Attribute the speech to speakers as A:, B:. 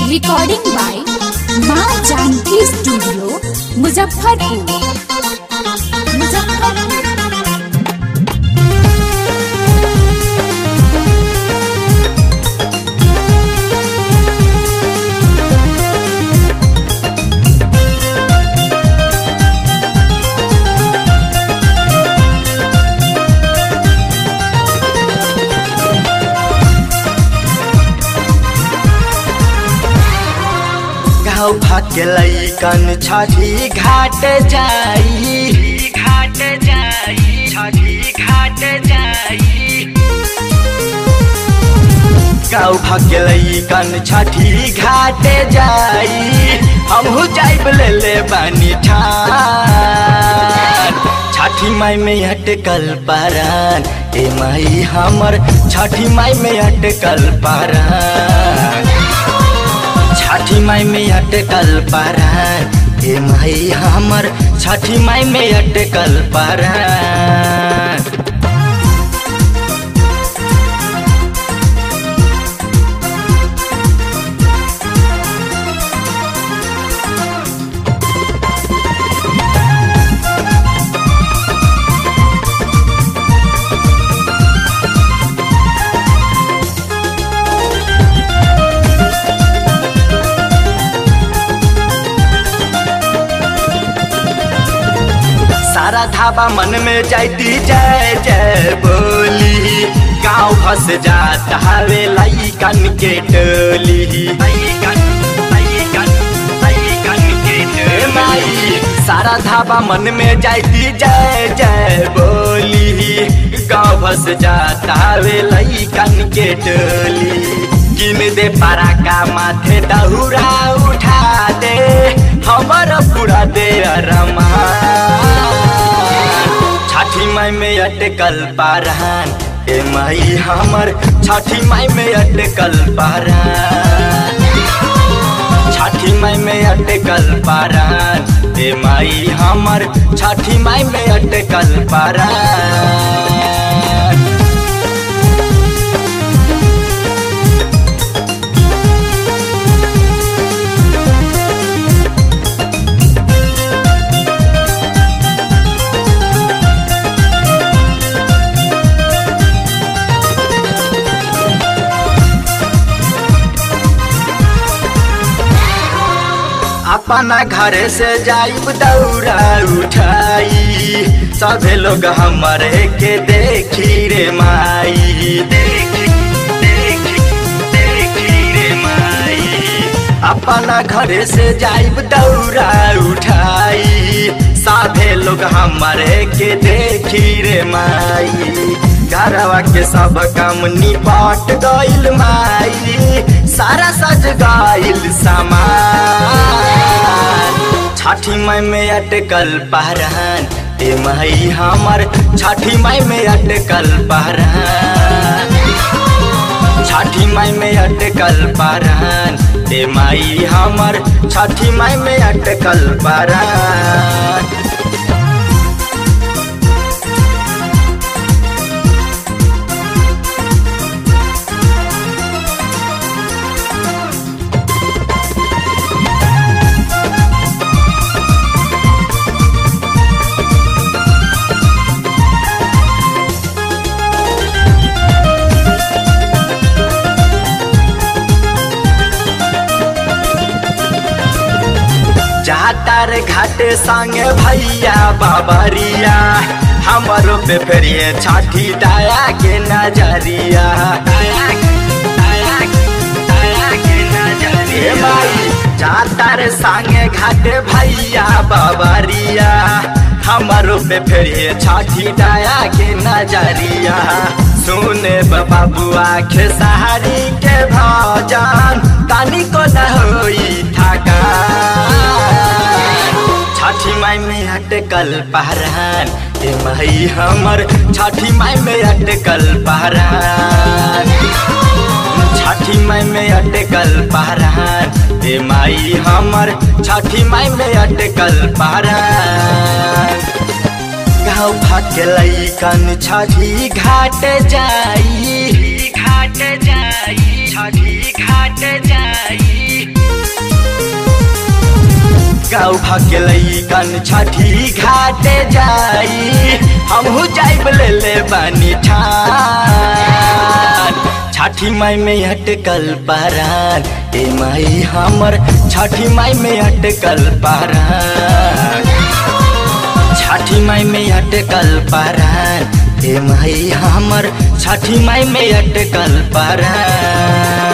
A: Recording by माँ Janaki studio Muzaffarpur Muzaffarpur
B: गाँव भाग्य लैकन छठी घाट जाई घाट जाई छठी घाट जाई गाँव भाग्य लैकन छठी घाट जाई हमहू जाइब ले ले बानी ठान छठी माई में अटकल पारान ए माई हमर छठी माई में अटकल पारान छठी माई में अटकल पारान ए माई हमर छठी माई में अटकल पारान सारा धाबा मन में जाती जय जय बोली गाँव फंस जात हवे लैकन के टोली लइकन, लइकन, लइकन के टोली। माई सारा धाबा मन में जाती जय जय बोली गाँव फंस जात हवे लैकन के टोली किन दे पारा का माथे दहुरा उठा दे हमर पूरा दे अरमान छठी माई में अटकल पारान ए माई हमर छठी माई में अटकल पारान छठी माई में अटकल पारान ए माई हमर छठी माई में अटकल पारान अपना घर से जाइब दौरा उठाई सभे लोग हमारे के देखी रे माई देखी देखी देखी रे माई अपना घर से जाइब दौरा उठाई साधे लोग हमारे के देखी रे माई घरवा के सब काम निपट गइल माई सारा सज गइल सामान छठी माई में अटकल पहरान ए माई हमर छठी माई में अटकल पहरान छठी माई में अटकल पारान ए माई हमर छठी माई में अटकल पारान जातार घाट संगे भैया बाबरिया हमारो पे फेरिए छठी दाया के नजरिया दाया दाया दाया के नजरिया भाई जातार संगे घाट भैया बाबरिया हमारो पे फेरिए छठी दाया के नजरिया सुने बाबुआ खेसारी के भजन तानी को न होई थका छठी माई में अटकल पहरान ए माई हमर छठी माई में अटकल पहरान छठी माई में अटकल पहरान ए माई हमर छठी माई में अटकल पहरान गाँव भाग्य लैकन छठी घाट जाई घाट जाई छठी घाट जाई गाँव भके लैकन छठी घाटे जाई हमहू जाइब ले ले बानी ठान छठी माई में अटकल पारान ए माई हमर छठी माई में अटकल पारान छठी माई में अटकल पारान ए माई हमर छठी माई में अटकल पारान